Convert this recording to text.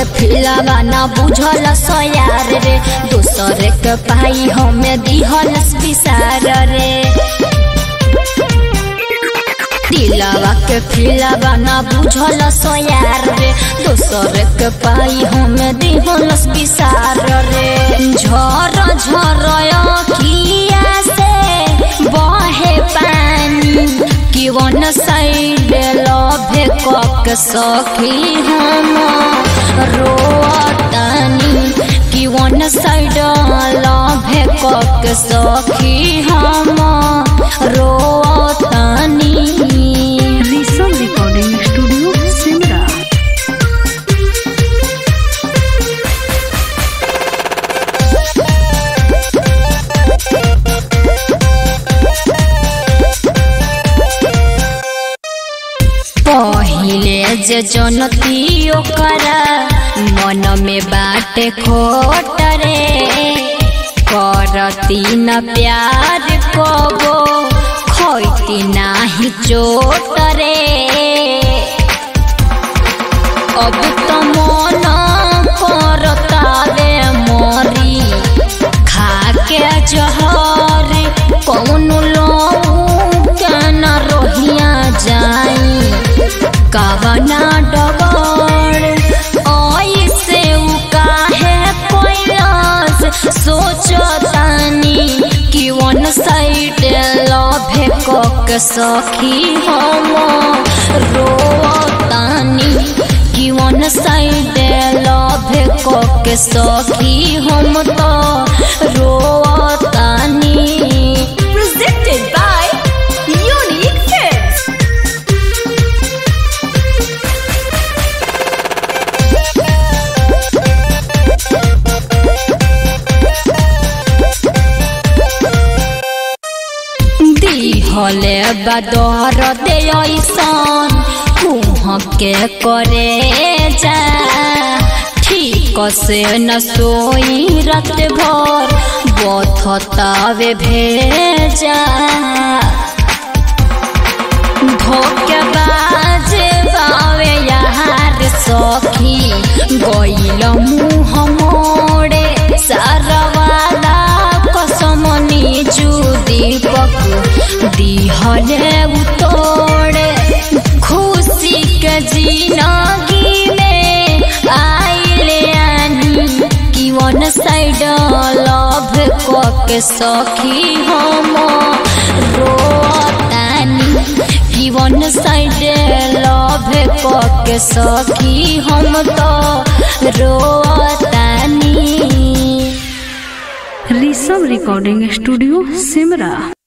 फिलावा ना बुझल सयार रे दोसर के पाई हमें दिहल विसार रे दिलावा के फिलावा ना बुझल सयार रे दोसर के पाई हमें दिहल विसार रे झर झर किया से बहे पानी कि वन साइड लभे कक सखी हम रोतानी कि वन साइड लभे कक सखी हम रोतानी ऋषभ रिकॉर्डिंग स्टूडियो सिमरा पहिले जे जनती ओकरा मन में बाटे खोट रे करती न प्यार कबो खोती नाही चोट रे अब तो मन करतावे मरी खाके जहर कौन लोग न रोहिया जाई कवना डगर ऐसे उ काहे कोइलास सोचतानी कि वन साइड लभे कक सखी हम रोतानी कि वन साइड लभे कक सखी हम तो रोतानी presented by Unique Films. दिहले बदर दे ऐसन कुह के करे जा ठीक से न सोई रात भर बथतावे भेजा धोके बाज बावे यार सखी गइल मुँह मोड़े सारवाला कसमनी जू दीपक दिहले उतोड़े खुशी के जिनगी में आइले आनी कि वन साइड लव कके सखी हम रोतानी कि वन साइड लव कके सखी हम तो रोतानी ऋषभ रिकॉर्डिंग स्टूडियो सिमरा